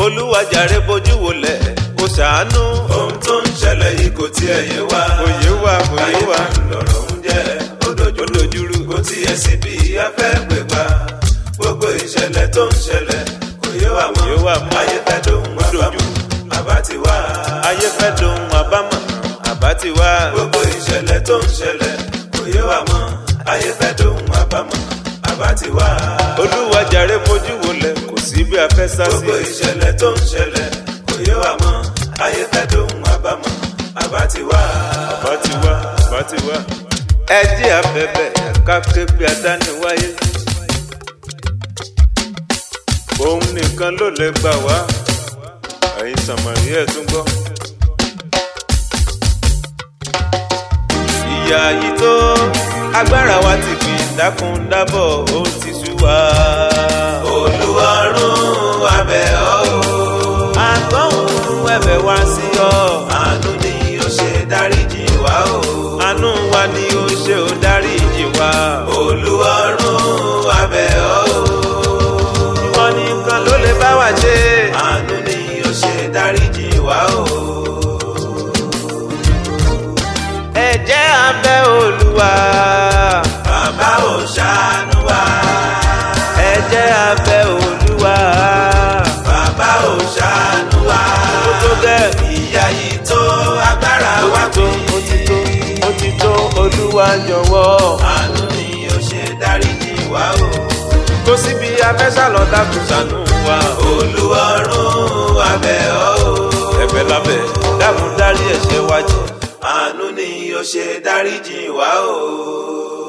olúwa jàre bójú wòlẹ̀ kó ṣàánú. ohun tó ń ṣẹlẹ̀ yìí kò tiẹ̀ yé wa. kò yé wa kò yé wa. ayé lọ̀rọ̀ ń jẹ́ ó dojúrú kò tiẹ̀ síbi afẹ́ pè pa. gbogbo ìṣẹ̀lẹ̀ tó ń ṣẹlẹ̀ kò yé wa Kò yé wa mọ́. mọ́. ayé fẹ́ dohun àbámọ̀ àbá ti wá. ayé fẹ́ dohun àbámọ̀ àbá ti wá. gbogbo ìṣẹ̀lẹ̀ tó ń ṣẹlẹ̀ kò yé wa mọ́. ayé fẹ́ dohun àbámọ̀ àbá ti wá. olúwa jàre bójú wòlẹ̀ kò sí bí a fẹ́ sá sí. gbogbo ìṣẹ̀lẹ̀ tó ń ṣẹlẹ̀ kò yé wa mọ́. ayé fẹ́ dohun àbámọ̀ àbá ti wá. àbá ti wá àbá ti wá. ẹ jí abẹ́bẹ́ ká ké bí adániwáyé. òun nìkan ló lè gbà wá. ẹ̀yin sàmàrí ẹ̀ tún gbọ́. ìyá yìí tó agbára wa ti fi dákun dábọ̀ ó ti sú wa. olúwarún abẹ́ ọ́ o. àgbọ̀hún ẹ̀bẹ̀ wá sí ọ. àánú ni ó ṣe dáríjì wá o. àánú wa ni ó ṣe ó dáríjì wá. olúwarún abẹ́ ọ́ o. ìwọ nìkan ló lè bá wa ṣe. àánú ni ó ṣe dáríjì wá o. ẹ jẹ́ abẹ́ olúwa. bàbá ò ṣàánú wa. ẹ jẹ́ abẹ́ olúwa. bàbá ò ṣàánú wa. ó tó gẹ́. ìyà yìí tó agbára ó wa ti tó ó ti tó ó ti tó olúwa jọ̀wọ́. àánú ni ó ṣe dáríjì wá o. kó síbi afẹ́sàlọ́ dákun ṣàánú wa. olúwarún abẹ́ ọ́ o. ẹ̀bẹ̀ lábẹ́ dákun dárí ẹ̀ṣẹ̀ wa jì. àánú ni ó ṣe dáríjì wá o.